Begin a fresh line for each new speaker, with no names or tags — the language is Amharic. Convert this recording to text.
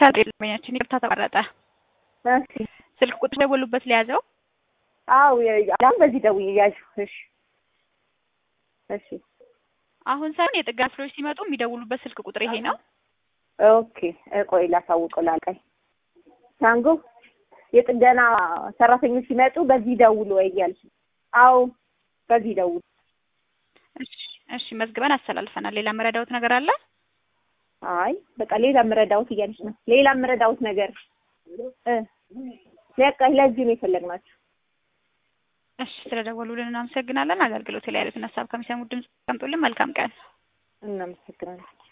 ከደንበኛችን ይቅርታ ተቋረጠ።
እሺ
ስልክ ቁጥር ደወሉበት ለያዘው
አው አሁን በዚህ ደውዬ ያዥ። እሺ እሺ
አሁን ሳይሆን የጥገና ክፍሎች ሲመጡ የሚደውሉበት ስልክ ቁጥር ይሄ ነው።
ኦኬ ቆይ ላሳውቀው ላልቀኝ ታንጎ የጥገና ሰራተኞች ሲመጡ በዚህ ደውሉ ወይ እያልሽ አዎ በዚህ ደውሉ
እሺ እሺ መዝግበን አስተላልፈናል። ሌላ መረዳውት ነገር አለ?
አይ በቃ ሌላ ምረዳውት እያልሽ ነው ሌላ ምረዳውት ነገር እ በቃ ለዚህ ነው የፈለግናችሁ
እሺ ስለደወሉልን እናመሰግናለን። አገልግሎት ላይ ያሉትን ሀሳብ ከሚሰሙት ድምጽ ቀምጡልን። መልካም ቀን።
እናመሰግናለን